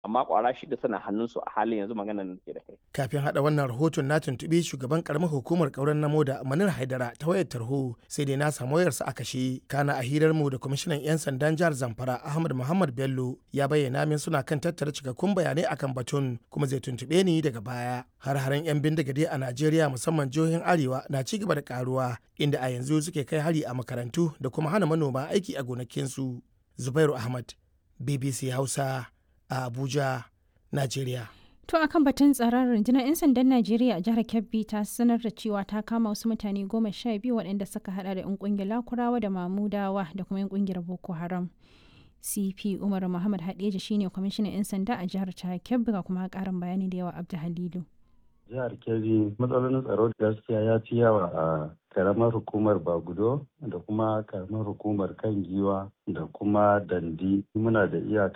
amma kwara shida suna hannunsu a halin yanzu maganar da ke da kai. Kafin haɗa wannan rahoton na tuntuɓi shugaban karamar hukumar ƙauren namo da Manir Haidara ta wayar tarho sai dai na samu wayarsa a kashe. Kana a hirar mu da kwamishinan 'yan sandan jihar Zamfara Ahmad Muhammad Bello ya bayyana min suna kan tattara cikakkun bayanai akan batun kuma zai tuntuɓe ni daga baya. Har-haren 'yan bindiga dai a Najeriya musamman jihohin Arewa na ci gaba da karuwa inda a yanzu suke kai hari a makarantu da kuma hana manoma aiki a gonakinsu. Zubairu Ahmad, BBC Hausa, a Abuja, Najeriya. To a kan batun tsaron rundunar 'yan sandan Najeriya a jihar Kebbi ta sanar da cewa ta kama wasu mutane goma sha biyu waɗanda suka hada da 'yan ƙungiyar Lakurawa da Mamudawa da kuma 'yan ƙungiyar Boko Haram. CP Umar Muhammad Hadeja shine kwamishinan 'yan sanda a jihar ta Kebbi ga kuma ƙarin bayani da yawa Abdu Halilu. Jihar Kebbi matsalolin tsaro gaskiya ya fi yawa a karamar hukumar Bagudo da kuma karamar hukumar kan giwa da kuma dandi muna da iyaka